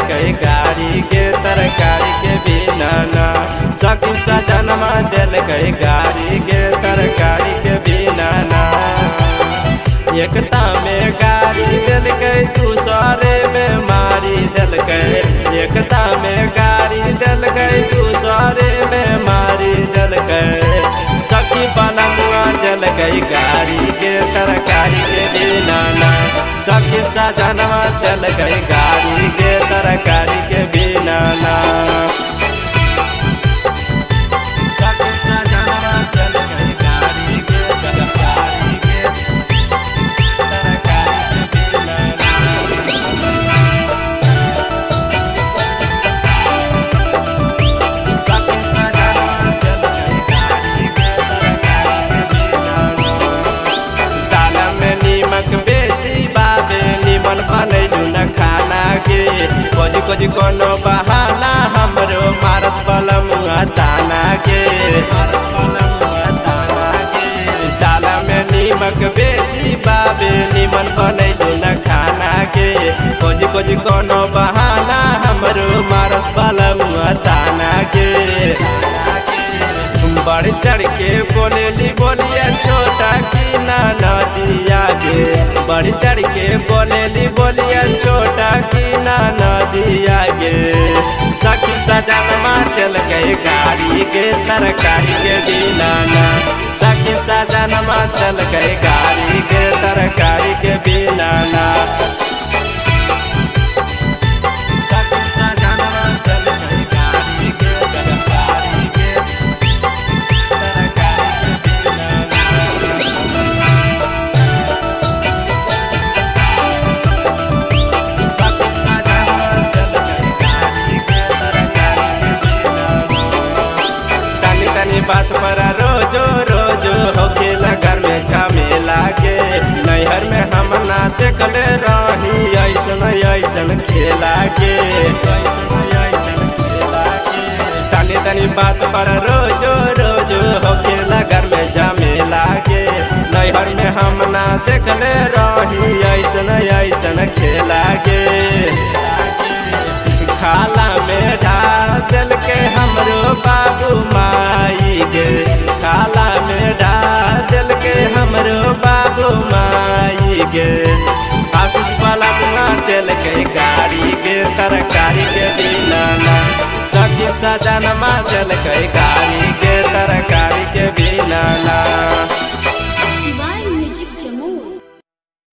कई गाड़ी के तरकारी के बिना ना सखी सजनमा दिल कई गाड़ी के तरकारी के बिना ना एकता में गाड़ी दिल कई दूसरे में मारी दिल कई एकता में गाड़ी दिल कई दूसरे में मारी दिल कई सखी बनमुआ दिल कई गाड़ी के तरकारी के बिना ना सखी सजनवा दिल कई गाड़ी के तरकारी के बिना ना सखी सजनवा दिल कई गाड़ी के तरकारी के तरकारी के बिना ना सखी सजनवा दिल कई गाड़ी के तरकारी के बिना ना दाना में नीमक बेसी बाबे निमन बनैलू न खाना के कोजी कोजी कोनो बहाना हमरो मारस पलमुआ दाना के मारस पलमुआ दाना के दाना में नीमक बेसी बाबे निमन बनैलू न खाना के कोजी कोजी कोनो बहाना हमरो मारस पलमुआ दाना के बढ़ चढ़ के बोलेली बोलिया छोटा की ना नदिया गे बढ़ चढ़ के बोलेली बोलिया छोटा की ना नदिया गे सखी सजनमा दिल गए गाड़ी के तरकारी के बिना ना सखी सजनमा दिल गए गाड़ी के तरकारी के बिना ना सखी सजनमा दिल गए गाड़ी के तरकारी के तरकारी के बिना सखी सजनमा दिल गए गाड़ी के तरकारी के बिना तनी तनी बात पर रोजो रोजो होके घर में झमेला के नैहर में हम ना देखले रही ऐसन ऐसन खेला के ऐसन ऐसन खेला के तनी तनी बात पर रोजो रोजो होके घर में झमेला के नैहर में हम ना देखले रही ऐसन ऐसन खेला के खाला में डाल दिल के हमरो बाबू माई के खाला में डाल दिल के हमरो बाबू माई के आशीष वाला मुआ दिल के गाड़ी के तरकारी के बिना ना सखी सजनमा दिल के गाड़ी